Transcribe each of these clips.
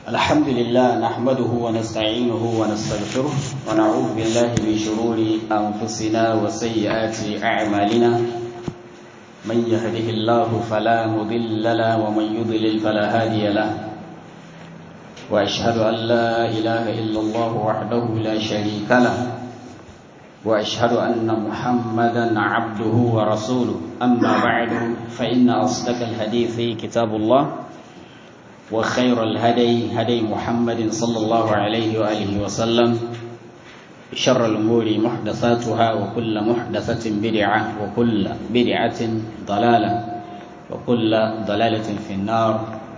الحمد لله نحمده ونستعينه ونستغفره ونعوذ بالله من شرور أنفسنا وسيئات أعمالنا من يهده الله فلا مضل له ومن يضلل فلا هادي له وأشهد أن لا إله إلا الله وحده لا شريك له وأشهد أن محمدا عبده ورسوله أما بعد فإن أصدق الحديث كتاب الله وخير الهدي هدي محمد صلى الله عليه وآله وسلم شر الأمور محدثاتها وكل محدثة بدعة وكل بدعة ضلالة وكل ضلالة في النار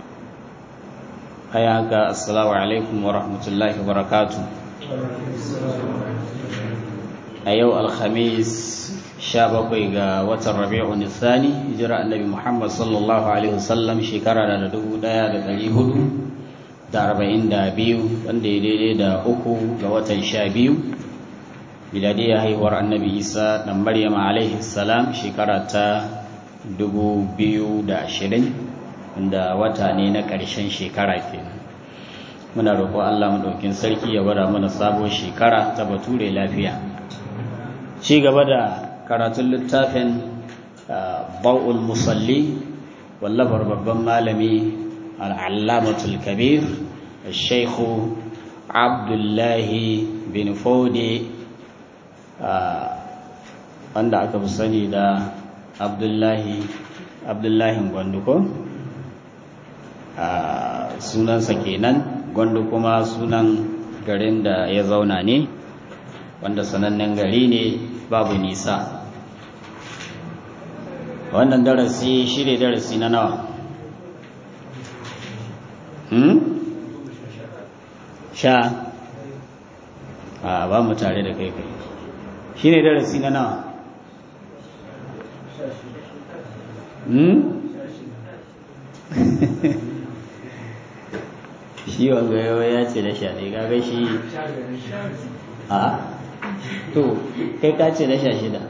حياك السلام عليكم ورحمة الله وبركاته أيو الخميس bakwai ga watan rabi'un thani hijira annabi Muhammad sallallahu alaihi wasallam shekara da dubu ɗaya da ɗari hudu da arba'in da biyu wanda ya daidai da uku ga watan sha biyu miladiyya haihuwar annabi Isa ɗan Maryam alaihi salam shekara ta dubu biyu da ashirin wanda wata ne na ƙarshen shekara kenan muna roƙon Allah maɗaukin sarki ya gwada mana sabon shekara ta bature lafiya ci gaba da karatun littafin ba'ul musalli wallafar babban malami al'allamatul kabir shaikhu abdullahi bin fode wanda aka fi sani da abdullahi abdullahi gwanduko sunansa kenan gwandu kuma sunan garin da ya zauna ne wanda sanannen gari ne babu nisa wannan darasi shi ne darasi na nawa hmm? sha a ba mu tare da kai kai shi ne darasi na nawa hmm? shi wanga yawa ya ce da sha ne gaga shi a to kai ka ce na sha shida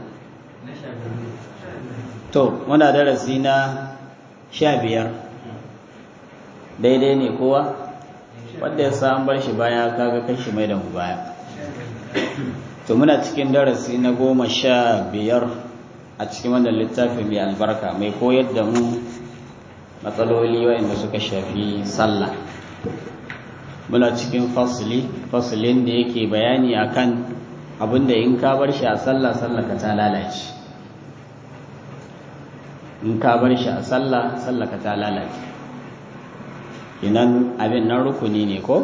to muna darasi na sha biyar daidai ne kowa wanda ya sa an bar shi baya kaga kashi mai da mu baya to muna cikin darasi na goma sha biyar a cikin wannan littafi mai albarka mai koyar da mu matsaloli waɗanda suka shafi sallah muna cikin fasili fasilin da yake bayani akan abinda in ka bar shi a sallah sallah ka ta lalace in ka bar shi a sallah sallah ka ta lalace inan abin nan rukuni ne ko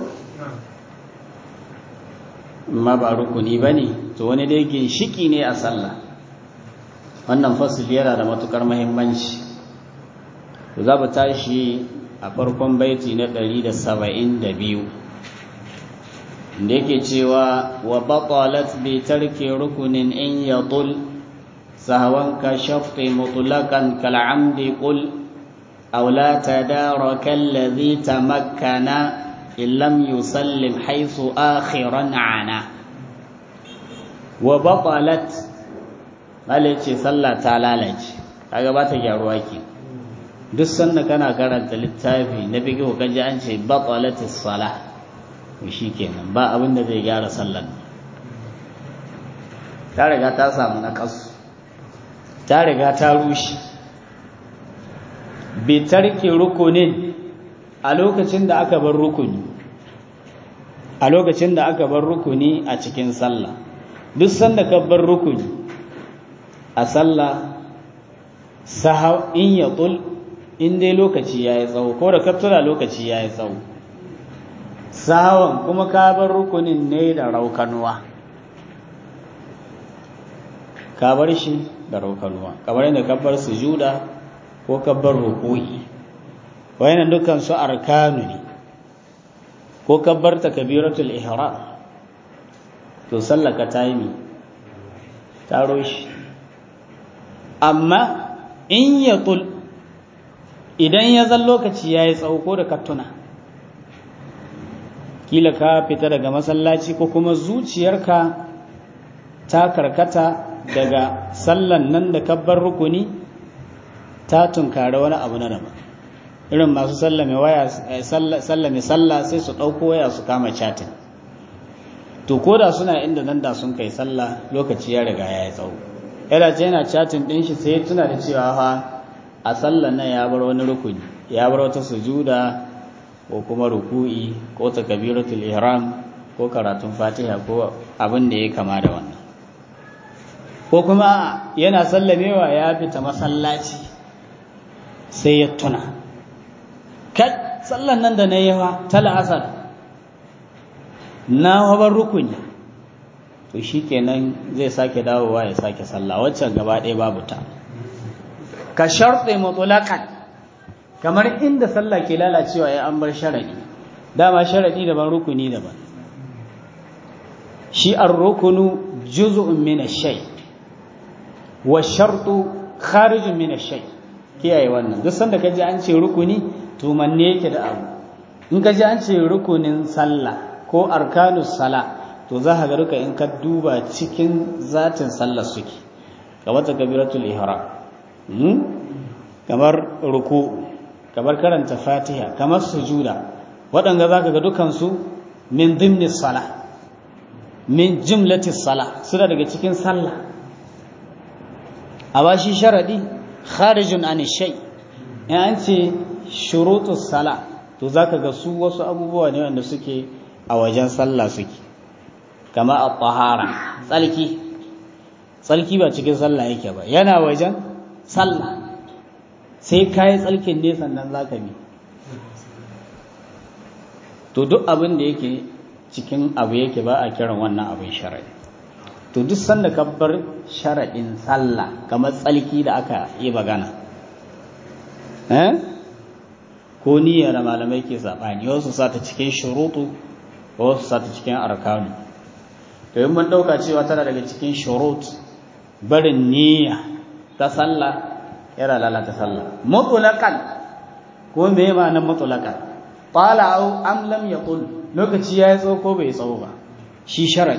ma ba rukuni ba ne to wani dai ginshiki ne a sallah wannan fasil yana da matukar mahimmanci za mu tashi a farkon baiti na 172 da yake cewa wa batalat bi tarki rukunin in yatul sahwan ka shafi mutlaqan kal amdi qul aw la tadaraka alladhi tamakkana in lam yusallim haythu akhiran ana wa batalat malace sallah ta lalace kaga ba ta gyaruwa ke duk sanda kana karanta littafi na fiqh kaji an ce batalatis salah to shi kenan ba abin da zai gyara sallan ta riga ta samu na kasu ta riga ta rushe bi tarki rukunin a lokacin da aka bar rukuni a lokacin da aka bar rukuni a cikin sallah duk sanda ka bar rukuni a sallah sahau in ya in dai lokaci ya yi tsawo ko da kaftula lokaci ya yi tsawo sahawan kuma ka bar rukunin ne da raukanuwa ka bar shi da raukanuwa kamar yadda ka bar sujuda ko ka bar ruku'i wayannan dukkan su arkanu ne ko ka bar takbiratul ihram to sallaka ta yi ta roshi amma in ya tul idan ya zan lokaci ya yi tsawo ko da kattuna kila ka fita daga masallaci ko kuma zuciyarka ta karkata daga sallan nan da kabbar rukuni ta tunkari wani abu na daban irin masu sallame waya sallame sallah sai su ɗauko waya su kama chatin to ko da suna inda nan da sun kai sallah lokaci ya riga ya yi tsawo yana ce yana chatin ɗin shi sai tuna da cewa fa a sallan nan ya bar wani rukuni ya bar wata sujuda ko kuma ruku'i ko takbiratul ihram ko karatun fatiha ko abin da ya kama da wannan ko kuma yana sallamewa ya fita masallaci sai ya tuna kai sallan nan da na yi wa ta la'asar na habar rukuni to shi kenan zai sake dawowa ya sake sallah waccan gaba ɗaya babu ta ka sharɗe mutulakan kamar inda sallah ke lalacewa ya an bar sharaɗi dama sharaɗi daban rukuni daban shi an rukunu juz'un min ash-shay wa shartu kharijun min ash-shay kiyaye wannan duk sanda kaji an ce rukuni to manne yake da abu in kaji an ce rukunin sallah ko arkanus sala to za ka ga ruka in ka duba cikin zatin sallar suke kamar takbiratul ihram kamar ruku kamar karanta fatiha kamar sujuda waɗanda za ka ga dukansu min dimni sala min jimlati sala suna daga cikin sallah a ba shi sharaɗi kharijun an shay in an ce shurutus sala to za ka ga su wasu abubuwa ne wanda suke a wajen sallah suke kama a tahara tsalki tsalki ba cikin sallah yake ba yana wajen sallah sai ka yi tsalkin ne sannan za ka bi to duk abin da yake cikin abu yake ba a kiran wannan abin shara'i to duk sanda ka bar shara'in sallah kamar tsalki da aka yi magana ko niyyar da malamai ke saɓani wasu sa ta cikin shurutu wasu sa ta cikin arkanu to yi mun ɗauka cewa tana daga cikin shurut barin niyya ta sallah yana lalata sallah mutulakan ko me ma nan mutulakan qala au am lam yaqul lokaci yayi tsawo ko bai tsawo ba shi shar'i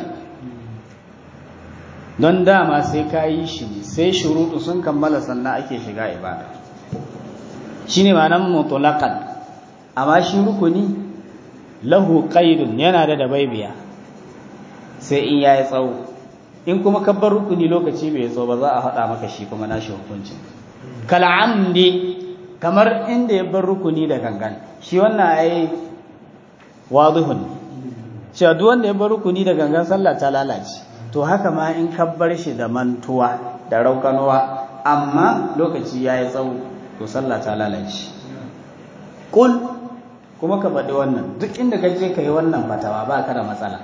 don dama sai ka yi shi ne sai shuruɗu sun kammala sannan ake shiga ibada shine ma'anar mutulakan amma shi rukuni lahu qaidun yana da dabaibiya sai in yayi tsawo in kuma kabbar rukuni lokaci bai tsawo ba za a haɗa maka shi kuma nashi hukuncin kal'amdi kamar inda ya bar rukuni da gangan shi wannan ai wadihun cewa duk wanda ya bar rukuni da gangan sallah ta lalace to haka ma in ka bar shi da mantuwa da raukanuwa amma lokaci yayi tsawo to sallah ta lalace kul kuma ka faɗi wannan duk inda ka je ka yi wannan fatawa ba ka da matsala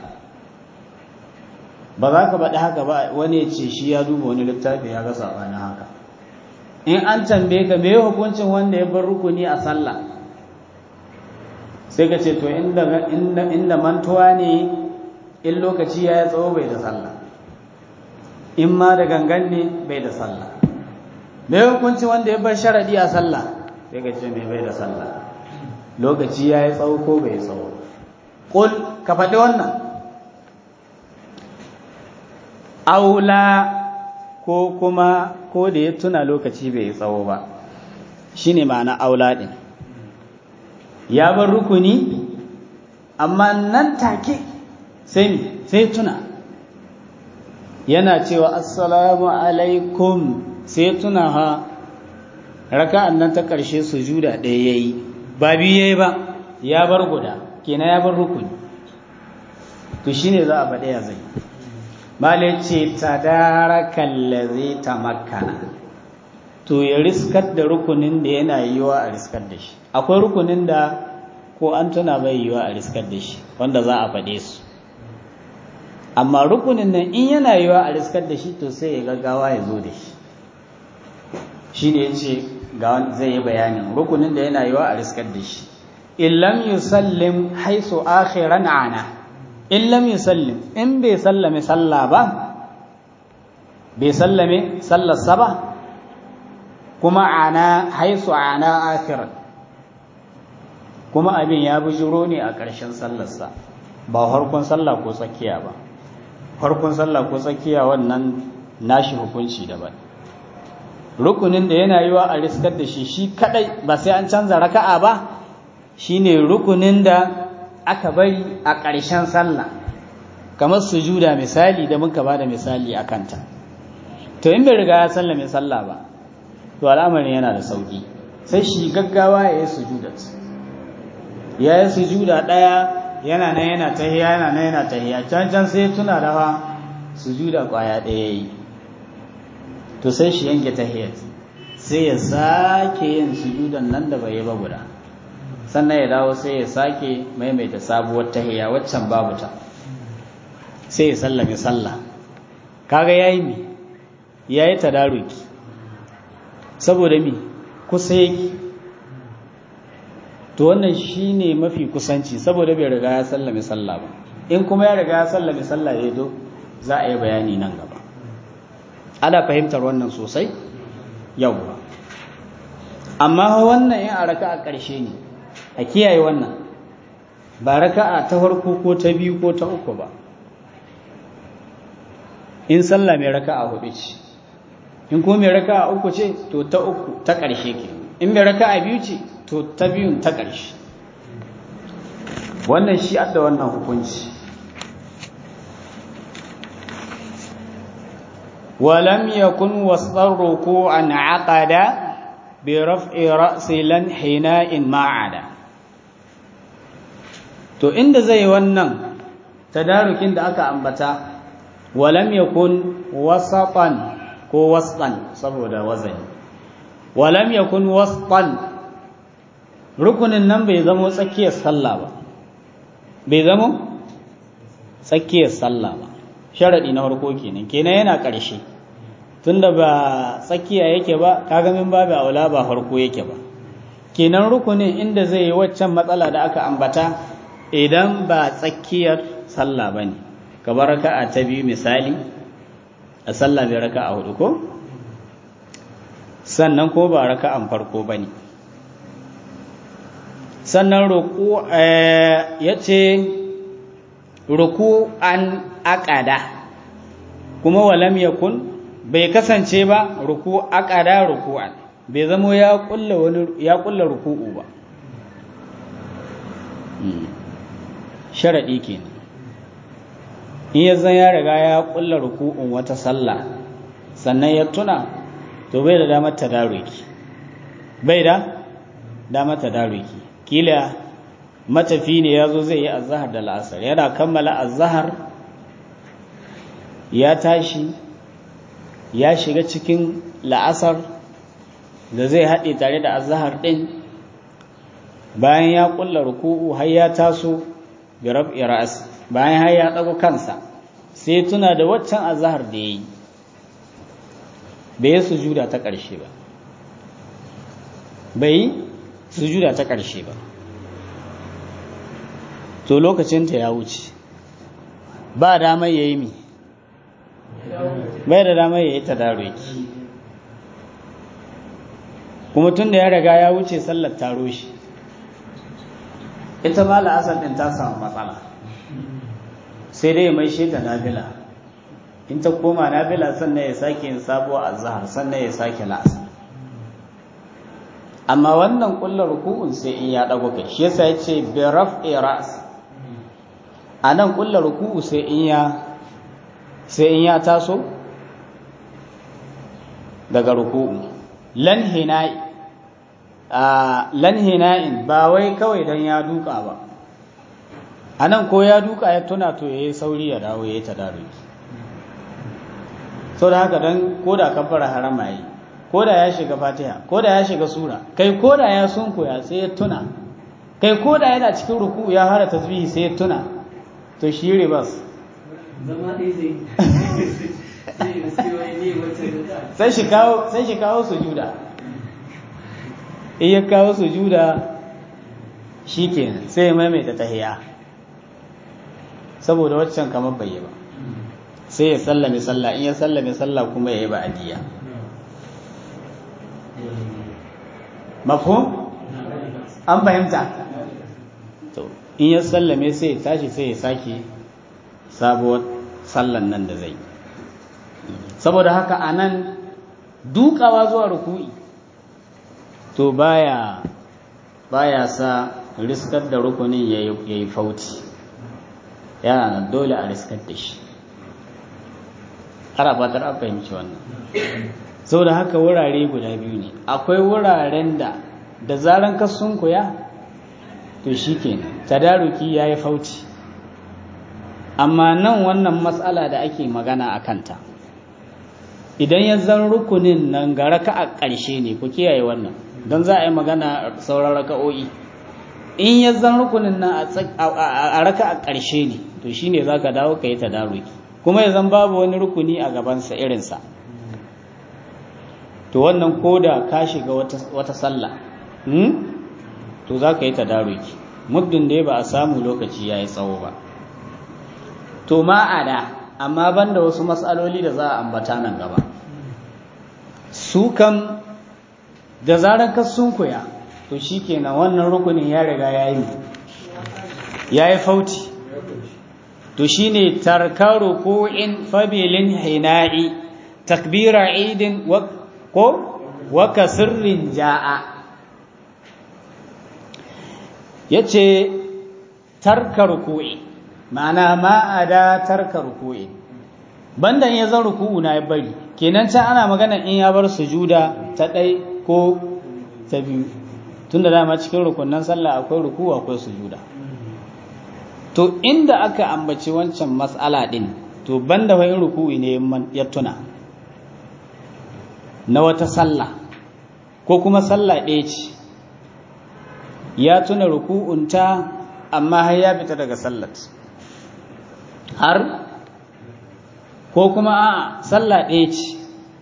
ba za ka faɗi haka ba wani ya ce shi ya duba wani littafi ya ga saɓanin haka in an tambaye ka me hukuncin wanda ya bar rukuni a sallah sai ka ce to inda inda mantuwa ne in lokaci ya yi tsawo bai da sallah in ma da gangan ne bai da sallah me hukuncin wanda ya bar sharadi a sallah sai ka ce me bai da sallah lokaci ya yi tsawo ko bai tsawo kul ka faɗi wannan aula ko kuma ko da ya tuna lokaci bai yi tsawo ba shi ne ma'ana aula ɗin ya bar rukuni amma nan take sai sai tuna yana cewa assalamu alaikum sai tuna ha raka'an nan ta ƙarshe sujuda ɗaya ya yi ba biyu ya yi ba ya bar guda kenan ya bar rukuni to shine za a faɗi ya zai Male ce tadarakan lazi ta makana to ya riskar da rukunin da yana yiwa a riskar da shi akwai rukunin da ko an tuna bai yiwa a riskar da shi wanda za a faɗe su amma rukunin nan in yana yiwa a riskar da shi to sai ya gaggawa ya zo da shi shi ne ya ce zai yi bayanin rukunin da yana yiwa a riskar da shi illam yusallim haisu akhiran ana in lam yusallim in bai sallame sallah ba bai sallame sallarsa ba kuma ana haisu ana akhiran kuma abin ya bujiro ne a ƙarshen sallarsa ba farkon sallah ko tsakiya ba farkon sallah ko tsakiya wannan nashi hukunci daban rukunin da yana yiwa a riskar da shi shi kadai ba sai an canza raka'a ba shine rukunin da aka bari a ƙarshen sallah kamar sujuda misali da muka bada misali a kanta to in bai riga ya sallame sallah ba to al'amarin yana da sauki sai shi gaggawa ya yi sujuda ya yi sujuda ɗaya yana nan yana tahiya yana nan yana tahiya can can sai tuna da fa sujuda ƙwaya ɗaya yi to sai shi yanke tahiyat sai ya sake yin sujudan nan da bai yi ba guda sannan ya dawo sai ya sake maimaita sabuwar tahiya waccan babu ta sai ya sallame sallah kaga yayi mi yayi tadaruki saboda mi kusa yake to wannan shine mafi kusanci saboda bai riga ya sallame sallah ba in kuma ya riga ya sallame sallah ya do za a yi bayani nan gaba ana fahimtar wannan sosai yawwa amma wannan in a raka a ƙarshe ne a kiyaye wannan ba raka'a ta farko ko ta biyu ko ta uku ba in sallah mai raka'a hudu ce in ko mai raka'a uku ce to ta uku ta ƙarshe ke in mai raka'a biyu ce to ta biyun ta ƙarshe wannan shi adda wannan hukunci ولم يكن وسط الركوع عقد برفع رأس لنحناء ما عدا to inda zai wannan tadarukin da aka ambata walam yakun wasatan ko wastan saboda wazani walam yakun wastan rukunin nan bai zamo tsakiyar sallah ba bai zamo tsakiyar sallah ba sharadi na farko kenan kenan yana ƙarshe tunda ba tsakiya yake ba kaga min babu aula ba farko yake ba kenan rukunin inda zai yi waccan matsala da aka ambata idan ba tsakiyar sallah ba ne kamar raka'a ta biyu misali a sallah mai raka'a hudu ko sannan ko ba raka'an farko ba ne sannan roƙo ya ce ruku an aƙada kuma walam yakun bai kasance ba ruku aƙada ruku'an bai zamo ya ƙulla wani ya ƙulla ruku'u ba sharaɗi kenan in ya zan ya riga ya ƙulla ruku'un wata sallah sannan ya tuna to bai da damar tadaruki bai da damar tadaruki kila matafi ne ya zo zai yi azahar da la'asar yana kammala azahar ya tashi ya shiga cikin la'asar da zai haɗe tare da azahar ɗin bayan ya ƙulla ruku'u har ya taso bi rab'i ra'as bayan har ya ɗago kansa sai tuna da waccan azahar da ya yi bai sujuda ta ƙarshe ba bai sujuda ta ƙarshe ba to lokacinta ya wuce ba damar ya yi mi bai da damar ya yi ta daroki kuma tun da ya riga ya wuce sallar taro shi ita ma la'asar ɗin ta samu matsala sai dai mai shi da nabila in ta koma nabila sannan ya sake yin sabuwa a zahar sannan ya sake la'asar amma wannan kullar ruku'un sai in ya ɗago kai shi yasa ya ce bi raf'i ra's a nan ƙulla ruku'u sai in ya sai in ya taso daga ruku'u lan hina'i a lan hina'in ba wai kawai dan ya duka ba a nan ko ya duka ya tuna to ya yi sauri ya dawo ya yi tadaruki sau da haka don ko da kafara harama yi ko da ya shiga fatiha ko da ya shiga sura kai ko da ya sunkuya sai ya tuna kai ko da yana cikin ruku'u ya fara tasbihi sai ya tuna to shi ribas zama ɗaya zai sai shi kawo sai shi kawo sujuda in ya kawo sujuda shikenan sai ya maimaita tahiya saboda waccan kamar bai yi ba sai ya sallame sallah in ya sallame sallah kuma ya yi ba'adiyya mafhum an fahimta to in ya sallame sai ya tashi sai ya sake sabuwar sallan nan da zai saboda haka a nan dukawa zuwa ruku'i to baya baya sa riskar da rukunin ya yi fauti yana nan dole a riskar da shi har abatar an fahimci wannan sau da haka wurare guda biyu ne akwai wuraren da da zaran ka sunkuya to shi ke tadaruki ya yi fauci amma nan wannan matsala da ake magana a kanta idan ya zan rukunin nan ga raka a ƙarshe ne ku kiyaye wannan don za a yi magana sauran raka'o'i in ya zan rukunin nan a raka a ƙarshe ne to shi ne za ka dawo ka yi tadaruki kuma ya zan babu wani rukuni a gabansa irinsa to wannan koda ka shiga wata sallah to za ka yi tadaruki muddin da ba a samu lokaci ya yi tsawo ba to ma'ada amma banda wasu matsaloli da za a ambata nan gaba su kam da zarar ka sunkuya to shi kenan wannan rukunin ya riga ya yi ya yi fauti to shi ne tarkaru ko'in fabilin hina'i takbira idin ko waka sirrin ja'a ya ce tarka ruku'i ma'ana ma'ada tarka ruku'i bandan ya zan ruku'u na ya bari kenan can ana magana in ya bar sujuda ta ɗai ko ta biyu tunda dama cikin rukunan sallah akwai ruku'u akwai sujuda to inda aka ambaci wancan matsala ɗin to banda wai ruku'i ne ya tuna na wata sallah ko kuma sallah ɗaya ce ya tuna ruku'unta amma har ya fita daga sallat har ko kuma a sallah ɗaya ce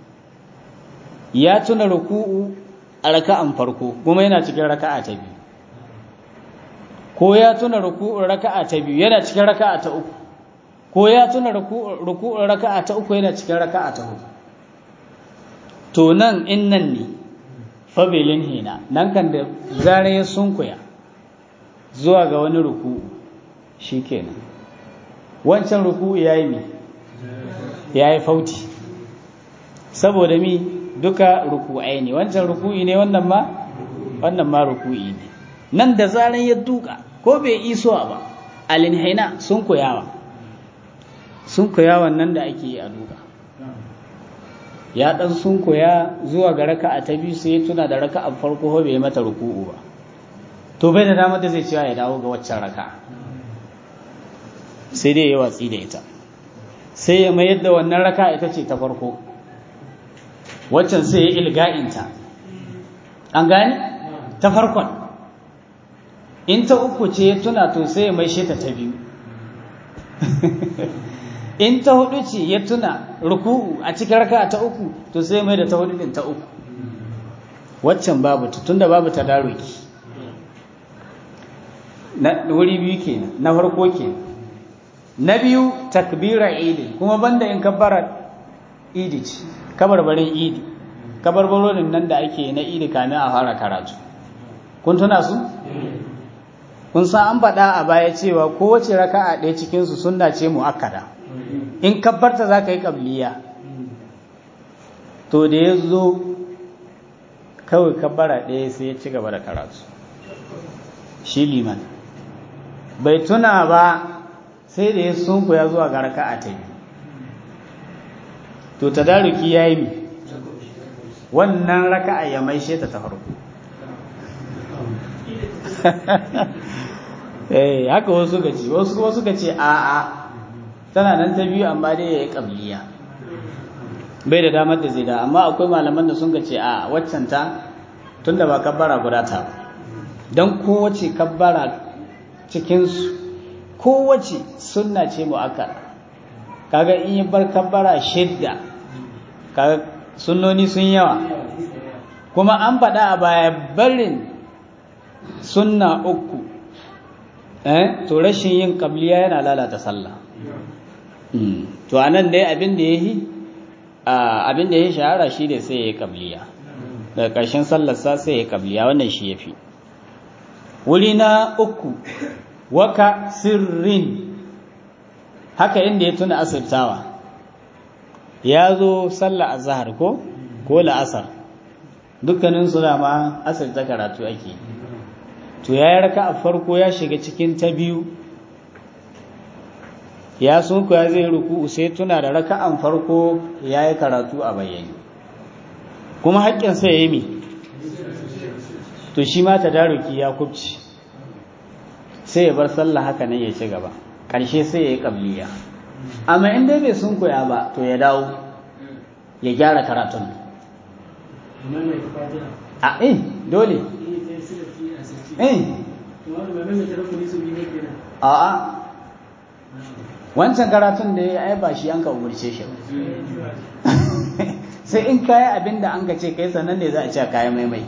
ya tuna ruku'u a raka'an farko kuma yana cikin raka'a ta biyu ko ya tuna ruku'un raka'a ta biyu yana cikin raka'a ta uku ko ya tuna ruku'un raka'a ta uku yana cikin raka'a ta hudu to nan in nan ne fabilin hina nan kan da zare ya sunkuya zuwa ga wani ruku'u shikenan wancan ruku'u yayi mi yayi fauti saboda mi duka ruku'ai ne wancan ruku'i ne wannan ma wannan ma ruku'i ne nan da zaran ya duka ko bai iso ba alinhaina sun koyawa sun koyawa nan da ake yi a duka ya dan sun koya zuwa ga raka'a ta biyu sai ya tuna da raka'a farko ko bai mata ruku'u ba to bai da damar da zai cewa ya dawo ga waccan raka'a sai dai ya watsi da ita sai ya mayar da wannan raka'a ita ce ta farko waccan sai ya ilga'inta an gani ta farkon in ta uku ce ya tuna to sai ya maishe ta ta biyu in ta hudu ce ya tuna ruku'u a cikin raka ta uku to sai mai da ta hudu din ta uku waccan babu ta tunda babu ta daruki na wuri biyu kenan na farko kenan na biyu takbira idi kuma banda in kabbara idi ce kabarbarin idi kabarbarorin nan da ake na idi kamin a fara karatu kun tuna su kun san an faɗa a baya cewa kowace raka'a ɗaya cikinsu sunna ce mu'akkada in kabbarta za ka yi ƙabliya to da ya zo kawai kabbara ɗaya sai ya ci gaba da karatu shi liman bai tuna ba sai da ya sunku ya zuwa ga raka'a ta yi to tadaruki ya yi wannan raka'a ya maishe ta ta farko eh haka wasu suka ce wasu kuma suka ce a a tana nan ta biyu amma dai yayi qabliya bai da damar da zai da amma akwai malaman da sun ce a waccan ta tunda ba kabbara guda ta ba dan kowace kabbara cikin su kowace sunna ce muakkada kaga in yi bar kabbara shidda kaga sunnoni sun yawa kuma an faɗa a baya barin sunna uku eh to rashin yin qabliya yana lalata sallah to anan dai abin da yayi abin da yayi shahara shi ne sai yayi qabliya daga ƙarshen sallar sa sai yayi qabliya wannan shi yafi wuri na uku waka sirrin haka inda ya tuna asirtawa ya zo sallar azhar ko ko la'asar dukkanin su ma asar ta karatu ake to ya yi raka a farko ya shiga cikin ta biyu ya sunku ya zai ruku sai tuna da raka'an farko ya yi karatu a bayyane kuma haƙƙinsa ya yi mi to shi ma daruki ya kubci sai ya bar sallah haka nan ya ci gaba ƙarshe sai ya yi ƙabliya amma in dai bai sunkuya ba to ya dawo ya gyara karatun a eh dole eh a'a wancan karatun da ya yi ba shi an ka umarce shi sai in kayi abin da an ka ce kai sannan ne za a ce kayan maimai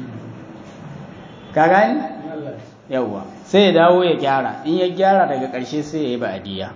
ka gani yawwa sai ya dawo ya gyara in ya gyara daga ƙarshe sai ya yi ba'adiyya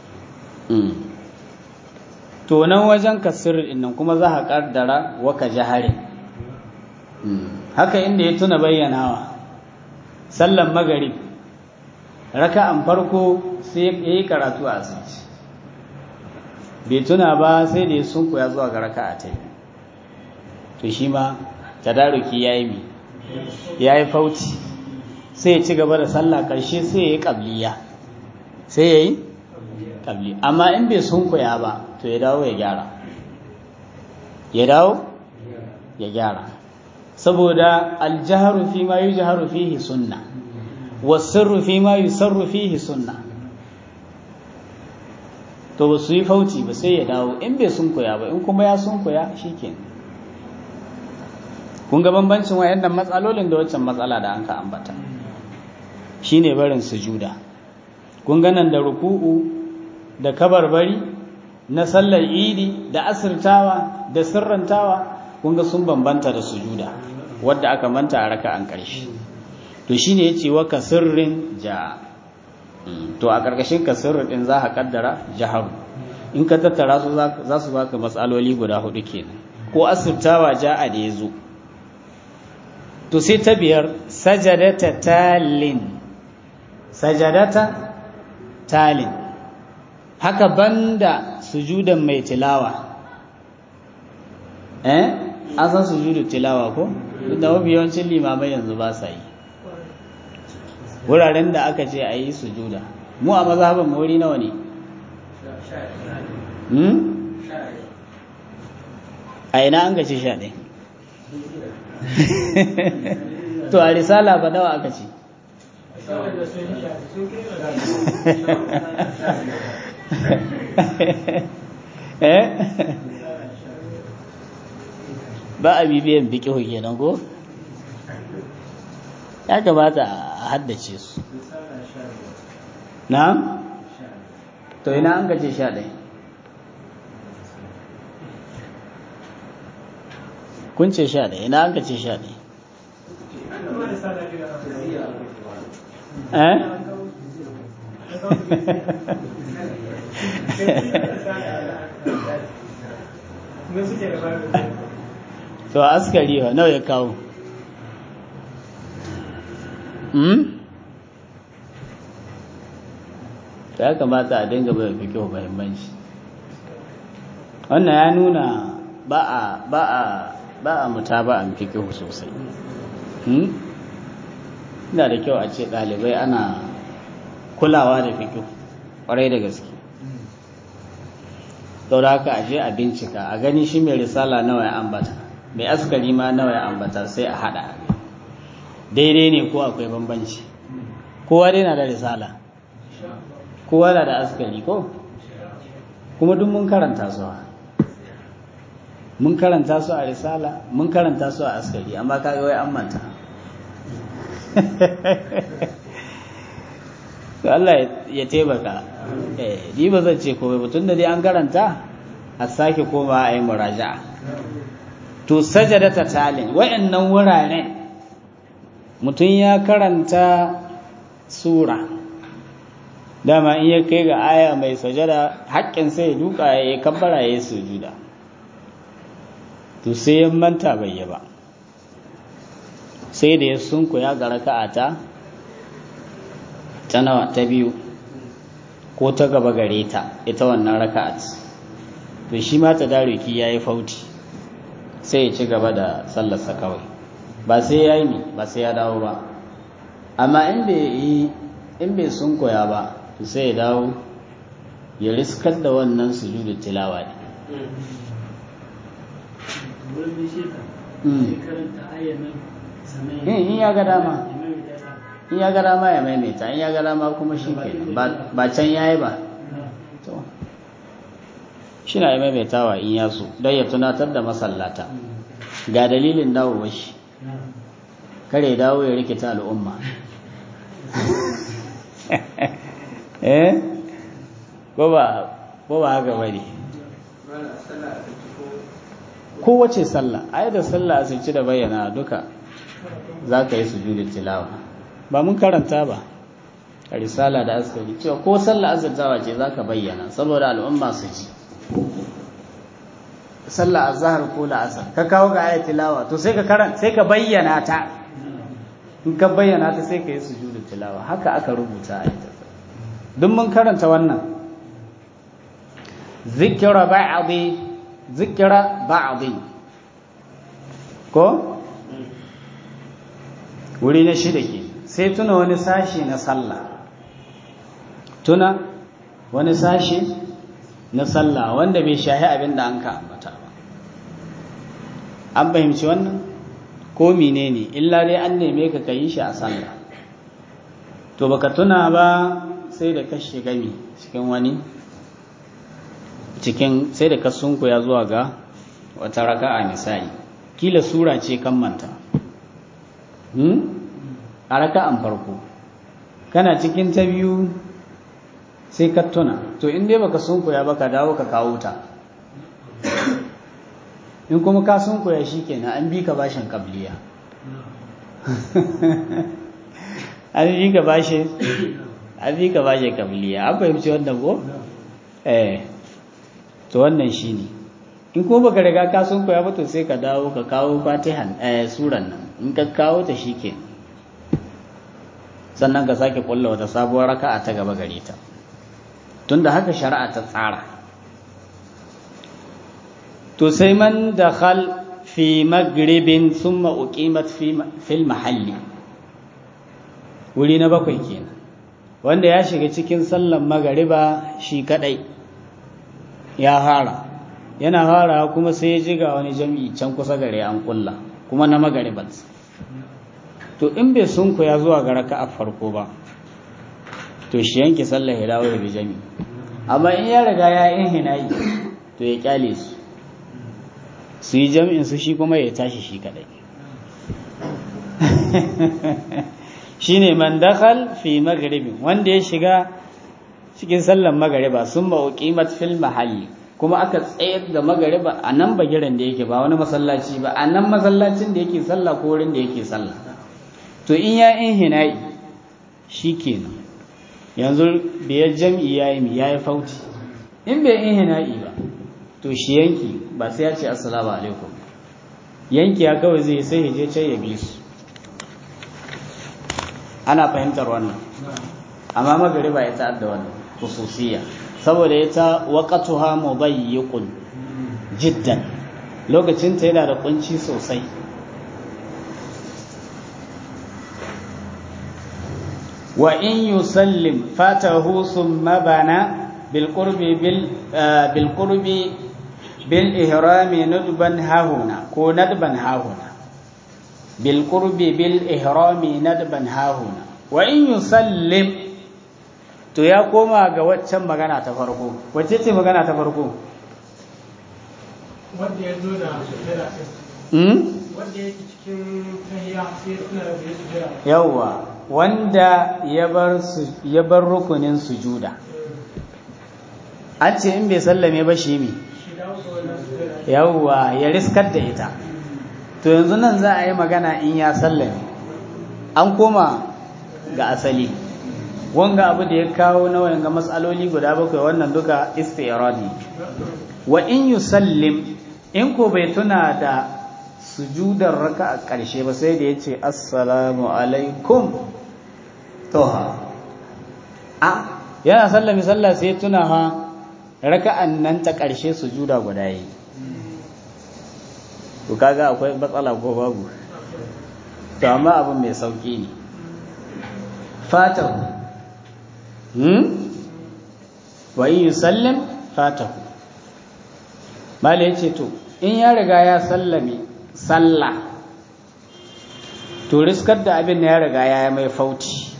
to nan wajen kasir nan kuma za a ƙaddara waka jaharin haka inda ya tuna bayyanawa sallan magarib raka'an farko sai ya yi karatu a asirci bai tuna ba sai da ya sunku ya zuwa ga raka'a ta to shi ma tadaruki ya yi mi ya yi fauci sai ya ci gaba da sallah ƙarshe sai ya yi ƙabliya sai ya yi ƙabli amma in bai sunkuya ba to ya dawo ya gyara ya dawo ya gyara saboda aljaharu fi ma yujharu fihi sunna wasirru fi ma yusarru fihi sunna to ba su yi fauci ba sai ya dawo in bai sunkuya ba in kuma ya sunkuya shikenan kun ga bambancin wayannan matsalolin da waccan matsala da an ka ambata shine barin sujuda kun ga nan da ruku'u da kabarbari na sallar idi da asirtawa da sirrantawa kun ga sun bambanta da sujuda wadda aka manta a raka'an ƙarshe to shine yace wa kasirrin ja to a ƙarƙashin kasirrin din za ka kaddara jahar in ka tattara su za su baka matsaloli guda hudu kenan ko asirtawa ja'a da yazo to sai ta biyar sajadata talin sajadata talin haka banda sujudan mai tilawa eh an san sujudu tilawa ko da mafi yawancin limamai yanzu ba sa yi wuraren da aka ce a yi sujuda mu a mazhabin wuri nawa ne a ina an gace sha ɗaya to a risala ba nawa aka ce ba a bibiyan bikihu kenan ko ya kamata a haddace su na to ina an gace sha ɗaya kun ce sha ɗaya ina an gace sha ɗaya eh to askari wa nawa ya kawo hmm ta ya kamata a dinga bai fi kyau mahimmanci wannan ya nuna ba a ba a ba a muta ba a fi kyau sosai hmm ina da kyau a ce ɗalibai ana kulawa da fi kyau ƙwarai da gaske sau da haka aje a bincika a gani shi mai risala nawa ya ambata mai askari ma nawa ya ambata sai a hada daidai ne ko akwai bambanci kowa dai na da risala kowa na da askari ko kuma duk mun karanta su mun karanta su a risala mun karanta su a askari amma kaga wai an manta Allah ya taimaka eh ni ba zan ce komai ba tunda dai an karanta a sake koma a yi muraja'a to sajadata talin wayannan wuraren mutum ya karanta sura dama in ya kai ga aya mai sajada haƙƙin sai ya duka ya yi kabbara ya yi sujuda to sai ya manta bai yi ba sai da ya sunku ya ga raka'ata ta nawa ta biyu ko ta gaba gare ta ita wannan raka'at to shi ma ta daruki yayi fauti sai ya ci gaba da sallarsa kawai ba sai ya yi ba sai ya dawo ba amma in bai yi in bai sun koya ba to sai ya dawo ya riskar da wannan sujudu tilawa ne wurin bishe ka Mm. sai karanta ayyar nan sannan in in ya ga dama ya maimaita ta in ya ga dama ya maimaita in ya ga dama kuma shi kenan ba ba can yayi ba to shi na ya maimaitawa in ya so don ya tunatar da masallata ga dalilin dawowar shi kare dawo ya rikita al'umma eh ko ba ko ba haka bane kowace sallah ai da sallah asirci da bayyana duka za ka yi sujudin tilawa ba mun karanta ba a risala da askari cewa ko sallah azurtawa ce za ka bayyana saboda al'umma su ji sallah azhar ko la'asar ka kawo ga ayat tilawa to sai ka karanta sai ka bayyana ta in ka bayyana ta sai ka yi sujudin tilawa haka aka rubuta ayat duk mun karanta wannan zikra ba'dhi zikira ba'adhi ko wuri na shida ke sai tuna wani sashi na sallah tuna wani sashi na sallah wanda bai shahi abin da an ka ambata ba an fahimci wannan ko menene illa dai an neme ka kayi shi a sallah to baka tuna ba sai da ka shiga mi cikin wani cikin sai da ka sunkuya zuwa ga wata raka'a misali kila sura ce kan manta hmm? a raka'an farko kana cikin ta biyu sai ka tuna to in dai baka sunkuya ba ka dawo ka kawo ta in kuma ka sunkuya shikenan an bi ka bashin kabliya an bi ka bashin an bi ka bashin kabliya an fahimci wannan ko eh to wannan shi ne in kuma baka riga ka sun koya ba to sai ka dawo ka kawo fatihan eh suran nan in ka kawo ta shike sannan ka sake kulla wata sabuwar raka'a ta gaba gare ta tunda haka shari'a ta tsara to sai man dakhal fi maghribin thumma uqimat fi fil mahalli wuri na bakwai kenan wanda ya shiga cikin sallan magariba shi kadai ya fara yana fara kuma sai ya ji ga wani jami'i can kusa gare an kulla kuma na magaribat to in bai sunku ya zuwa ga raka a farko ba to shi yanke sallah ya dawo da jami'i amma in ya riga ya yin hinayi to ya kyale su su yi jami'in su shi kuma ya tashi shi kadai shine man dakhal fi maghribin wanda ya shiga cikin sallan magariba sun ba uqimat fil mahalli kuma aka tsayar da magariba a nan bagiran da yake ba wani masallaci ba a nan masallacin da yake sallah ko wurin da yake sallah to in ya in hina'i shikenan yanzu biyar jam'i yayi mi yayi fauti in bai in hina'i ba to shi yanki ba sai ya ce assalamu alaikum yanki ya kawai zai sai je can ya bi su ana fahimtar wannan amma magariba ita adda wannan khususiyya saboda ita waqatuha mudayyiqun jiddan lokacin ta yana da kunci sosai wa in yusallim fatahu thumma bana bil qurbi bil bil qurbi bil ihrami nadban hahuna ko nadban hahuna bil qurbi bil ihrami nadban hahuna wa in yusallim to ya koma ga waccan magana ta farko wacce ce magana ta farko wanda ya zo da sujjada hmm? wanda yake cikin tahiya sai suna da bai sujjada yawwa wanda ya bar su ya bar rukunin sujuda an ce in bai sallame ba shi mi shi dawo ga wannan sujjada yawwa ya riskar da ita to yanzu nan za a yi magana in ya sallame an koma ga asali wanga abu da ya kawo na wanga matsaloli guda bakwai wannan duka istiradi wa in yusallim in ko bai tuna da sujudar raka a ƙarshe ba sai da ya ce assalamu alaikum toha a yana sallami sallah sai tuna ha raka'an nan ta ƙarshe sujuda guda yi to kaga akwai matsala ko babu to amma abin mai sauki ne fatahu hmm wa in yusallim fatahu mala yace to in ya riga ya sallame sallah to riskar da abin da ya riga ya mai fauti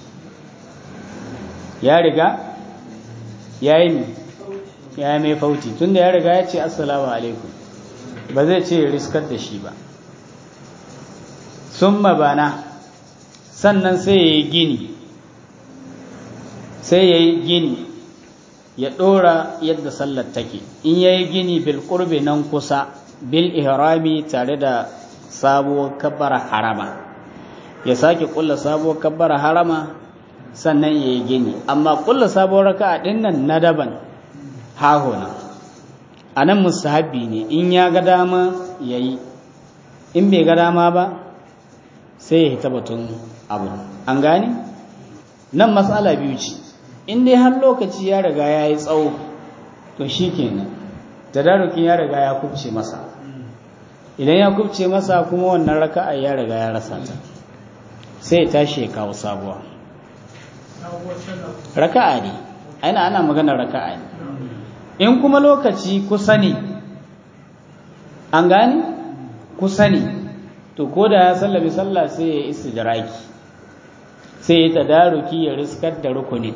ya riga ya yi ya mai fauti tunda ya riga ya ce assalamu alaikum ba zai ce riskar da shi ba sun mabana sannan sai ya yi gini sai ya yi gini ya ɗora yadda sallar take in ya yi gini bil ƙurbi nan kusa bil ihrami tare da sabuwar kabbar harama ya sake ƙulla sabuwar kabbar harama sannan ya yi gini amma ƙulla sabuwar raka'a ɗin nan na daban hahuna a nan mustahabbi ne in ya ga dama ya yi in bai ga dama ba sai ya hita batun abu an gane nan matsala biyu ce in dai har lokaci ya riga ya yi tsawo to shi kenan tadarukin ya riga ya kubce masa idan ya kubce masa kuma wannan raka'a ya riga ya rasa ta sai ya tashi ya kawo sabuwa raka'a ne aina ana magana raka'a ne in kuma lokaci kusa ne an gani kusa ne to ko da ya sallami sallah sai ya istidraki sai ya tadaruki ya riskar da rukunin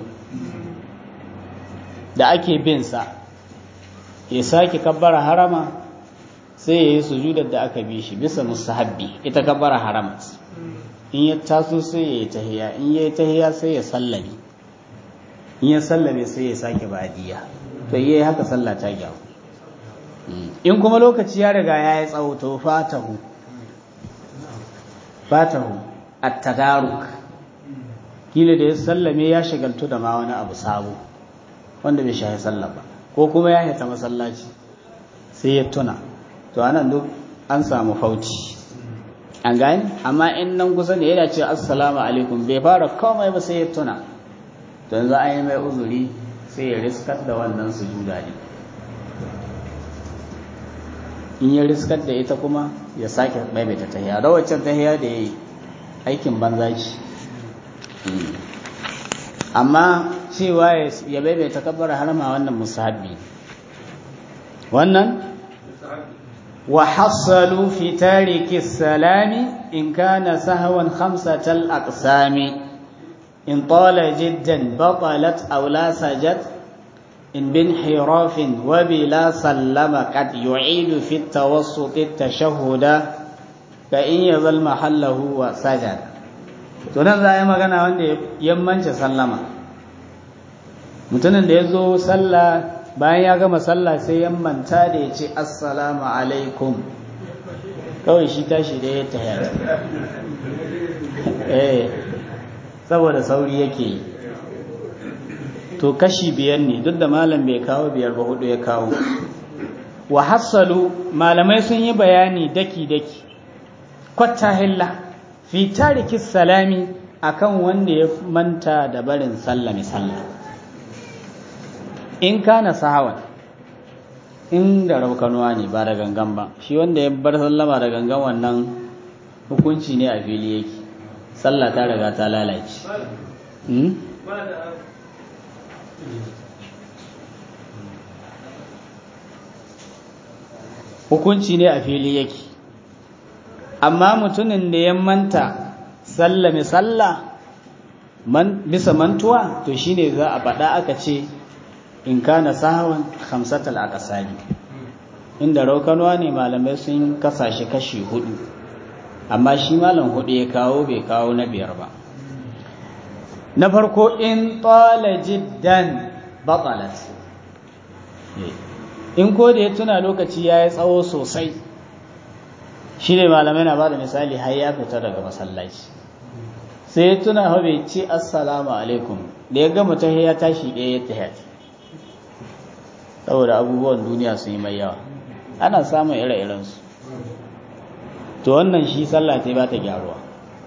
da ake bin sa ya sake kabbara harama sai ya yi sujudar da aka bi shi bisa mustahabbi ita kabbara harama in ya taso sai ya yi tahiya in ya yi tahiya sai ya sallame in ya sallame sai ya sake badiya to yi haka sallah ta gyaru in kuma lokaci ya riga ya yi tsawo to fatahu fatahu at-tadaruk kila da ya sallame ya shagaltu da ma wani abu sabo wanda bai shahi sallah ba ko kuma ya hita masallaci sai ya tuna to anan duk an samu fauci an gani amma in nan kusa ne yana ce assalamu alaikum bai fara komai ba sai ya tuna to yanzu an yi mai uzuri sai ya riskar da wannan sujuda ne in ya riskar da ita kuma ya sake maimaita tahiya da waccan tahiya da ya yi aikin banza ce amma cewa ya maimaita kabbar harama wannan musahabi wannan wa hassalu fi tariki salami in kana sahwan khamsatal aqsami in tala jiddan batalat aw la sajad إن بانحراف وبلا سلم قد يعيد في التوسط التشهد كإن يظل محله وسجد tunan za a yi magana wanda yammanci sallama mutumin da ya zo sallah bayan ya gama sallah sai yammanta da ya ce assalamu alaikum kawai shi tashi da ya tayar eh saboda sauri yake yi to kashi biyar ne duk da malam bai kawo biyar ba hudu ya kawo wa hassalu malamai sun yi bayani daki-daki kwatta hilla fi tariki salami akan wanda ya manta da barin sallami sallah in kana sahawan in da raukanuwa ne ba da gangan ba shi wanda ya bar sallama da gangan wannan hukunci ne a fili yake sallah ta riga ta lalace hukunci ne a fili yake amma mutumin da ya manta sallame sallah man bisa mantuwa to shine za a faɗa aka ce in kana sahawan khamsatal aqsami inda raukanwa ne malamai sun kasashe kashi hudu amma shi malam hudu ya kawo bai kawo na biyar ba na farko in tsala jiddan batalat in ko da ya tuna lokaci ya yi tsawo sosai shi ne malamai na ba da misali har ya fita daga masallaci sai ya tuna hau bai ce assalamu alaikum da ya gama ta ya tashi ɗaya ya tahiya saboda abubuwan duniya sun yi mai yawa ana samun ire-irensu to wannan shi sallah ta ba ta gyaruwa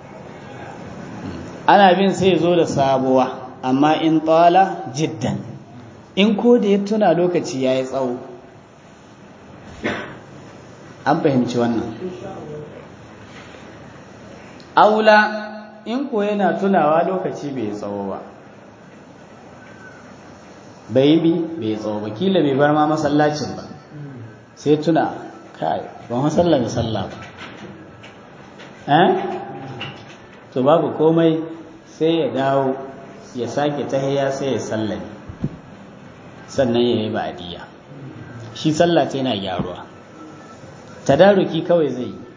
ana bin sai zo da sabuwa amma in tsala jiddan in ko da ya tuna lokaci ya yi tsawo an fahimci wannan aula in ko yana tunawa lokaci bai tsawo ba bai bi bai tsawo ba kila bai bar ma masallacin ba sai tuna kai ban masallar da sallah ba eh to babu komai sai ya dawo ya sake tahiya sai ya sallame sannan ya yi ba'adiyya shi sallah ta yana gyaruwa tadaruki kawai zai yi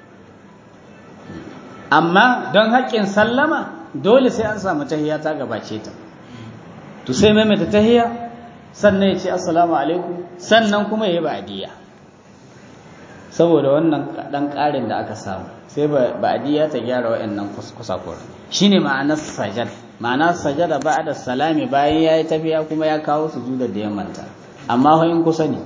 amma don haƙƙin sallama dole sai an samu tahiya ta gabace ta to sai maimaita tahiya sannan ya ce assalamu alaikum sannan kuma ya yi ba'adiyya saboda wannan ɗan ƙarin da aka samu sai ba'adiyya ta gyara wa'annan kusa-kura shi ne ma'anar sajad ma'ana sajada ba da salami bayan ya yi tafiya kuma ya kawo su da da manta amma in kusa ne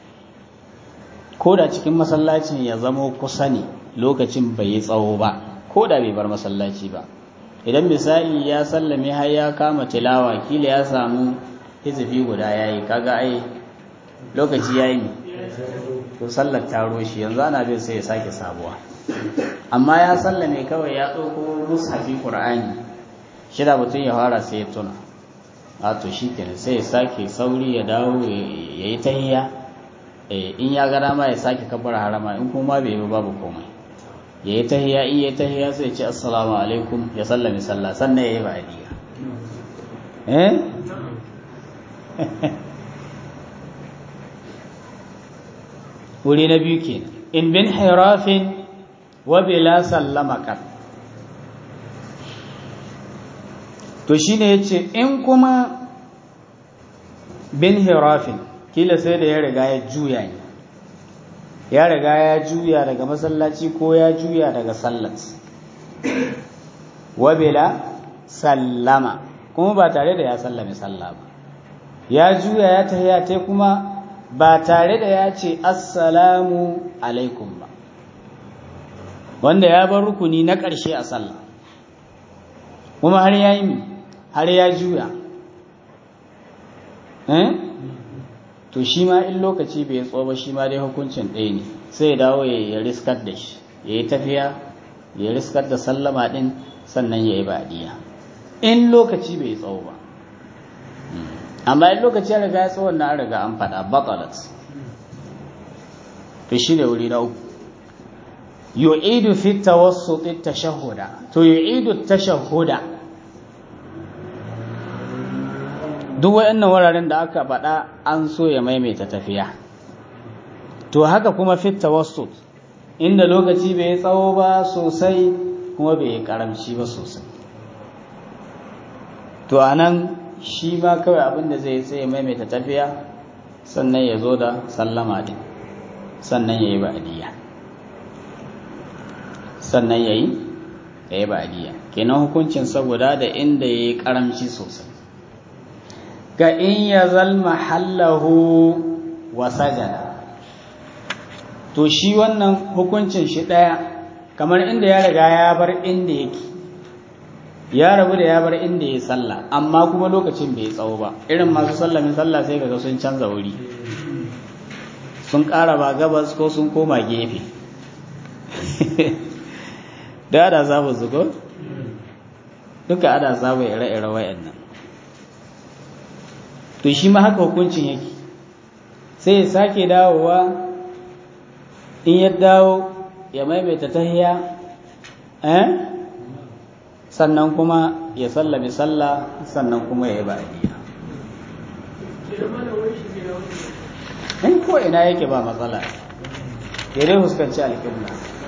ko da cikin masallacin ya zamo kusa ne lokacin bai yi tsawo ba ko da bai bar masallaci ba idan misali ya sallame har ya kama tilawa kila ya samu hizifi guda ya yi kaga ai lokaci ya yi to sallar taro shi yanzu ana bin sai ya sake sabuwa amma ya sallame kawai ya ɗauko mushafi ƙur'ani shida mutum ya fara sai ya tuna a to shi kenan sai ya sake sauri ya dawo ya yi tahiya in ya gada ma ya sake kabbar harama in kuma bai yi babu komai ya yi tahiya in ya yi tahiya sai ya ce assalamu alaikum ya sallame sallah sannan ya yi ba'adiyya eh wuri na biyu ke in bin hirafin wa bila sallama kan to shine yace in kuma bin hirafin kila sai da ya riga ya juya ne ya riga ya juya daga masallaci ko ya juya daga sallat wa bila sallama kuma ba tare da ya sallame sallah ba ya juya ya tahiya ta kuma ba tare da ya ce assalamu alaikum ba wanda ya bar rukuni na ƙarshe a sallah kuma har ya yi har ya juya to shi ma in lokaci bai tsoba shi ma dai hukuncin ɗaya ne sai ya dawo ya riskar da shi ya yi tafiya ya riskar da sallama ɗin sannan ya yi baɗiya in lokaci bai tsawo ba amma in lokaci ya riga ya tsawon na riga an faɗa batalat to shi ne wuri na uku yu'idu fi tawassut tashahhuda to yu'idu tashahhuda duk wayannan wuraren da aka faɗa an so ya maimaita tafiya to haka kuma fi tawassut inda lokaci bai tsawo ba sosai kuma bai karamci ba sosai to anan shi ma kawai abin da zai sai maimaita tafiya sannan ya zo da sallama din sannan ya yi ba'adiyya sannan ya yi ya yi ba'adiyya kenan hukuncin saboda da inda ya yi karamci sosai ga in ya zalma hallahu wa sajada to shi wannan hukuncin shi ɗaya kamar inda ya riga ya bar inda yake ya rabu da ya bar inda ya sallah amma kuma lokacin bai tsawo ba irin masu sallamin sallah sai kaga sun canza wuri sun ƙara ba gabas ko sun koma gefe da ada samu su ko duka ada samu ire-ire wayannan to shi ma haka hukuncin yake sai ya sake dawowa in ya dawo ya maimaita tahiya eh sannan kuma ya sallami sallah sannan kuma ya yi ba'adiyya in ko ina yake ba matsala ya dai fuskanci alƙibla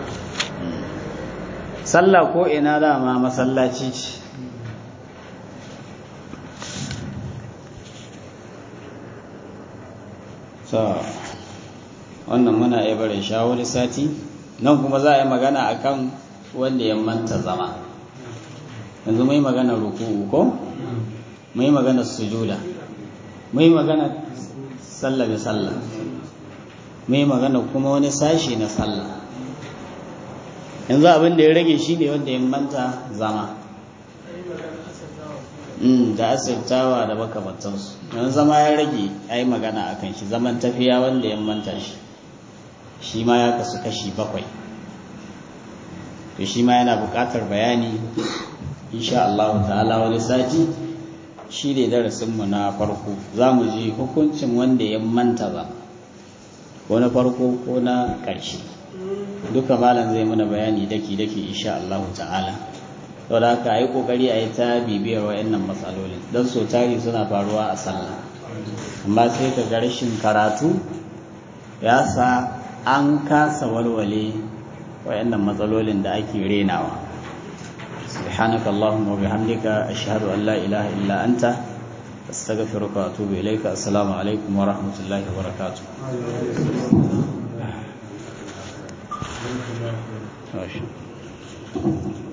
sallah ko ina dama masallaci ce wannan muna iya barin shawari sati nan kuma za a yi magana akan wanda ya manta zama yanzu mai magana ruku'u ko mai magana sujuda mai magana sallah bi sallah mai magana kuma wani sashi na sallah yanzu abin da ya rage shi ne wanda ya manta zama da asirtawa da makamantansu yanzu zama ya rage a yi magana a kan shi zaman tafiya wanda ya manta shi shi ma ya kasu kashi bakwai to shi ma yana buƙatar bayani insha Allah ta'ala wani sati shi ne darasinmu na farko za mu ji hukuncin wanda ya manta ba ko na farko ko na ƙarshe duka malam zai muna bayani daki-daki insha Allah ta'ala sau da haka yi ƙoƙari a yi ta bibiyar wa'annan matsalolin don so tari suna faruwa a sallah amma sai ka ga rashin karatu ya sa an kasa walwale wa'annan matsalolin da ake renawa سبحانك اللهم وبحمدك أشهد أن لا إله إلا أنت أستغفرك وأتوب إليك السلام عليكم ورحمة الله وبركاته ماشي